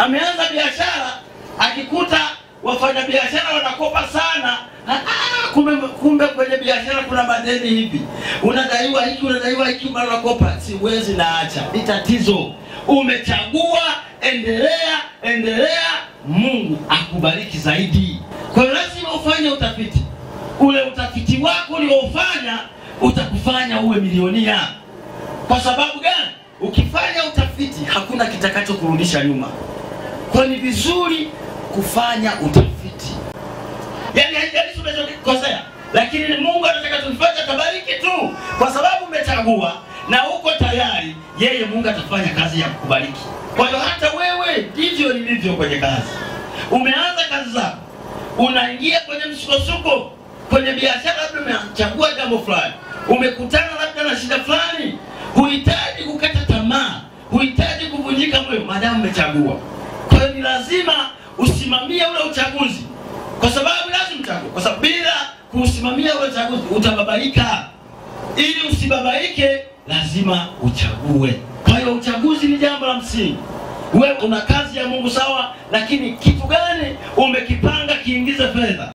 Ameanza biashara akikuta wafanyabiashara wanakopa sana. Ah, ah, kumbe, kumbe kwenye biashara kuna madeni hivi, unadaiwa hiki, unadaiwa hiki, mara unakopa. Siwezi, naacha. Ni tatizo. Umechagua, endelea, endelea, Mungu akubariki zaidi. Kwa hiyo lazima ufanye utafiti. Ule utafiti wako uliofanya utakufanya uwe milionia. Kwa sababu gani? Ukifanya utafiti hakuna kitakacho kurudisha nyuma. Kwa hiyo ni vizuri kufanya utafiti, yaani haijalishi umechokikosea, lakini Mungu anataka tufanye, atabariki tu, kwa sababu umechagua na uko tayari, yeye Mungu atafanya kazi ya kukubariki. Kwa hiyo hata wewe ndivyo nilivyo kwenye kazi. Umeanza kazi zako, unaingia kwenye msukosuko kwenye biashara, labda umechagua jambo fulani, umekutana labda na shida fulani, huhitaji kukata tamaa, huhitaji kuvunjika moyo, maadamu umechagua. Kwa hiyo ni lazima usimamie ule uchaguzi, kwa sababu lazima uchague, kwa sababu bila kuusimamia ule uchaguzi utababaika. Ili usibabaike, lazima uchague. Kwa hiyo uchaguzi ni jambo la msingi. Wewe una kazi ya Mungu sawa, lakini kitu gani umekipanga kiingize fedha?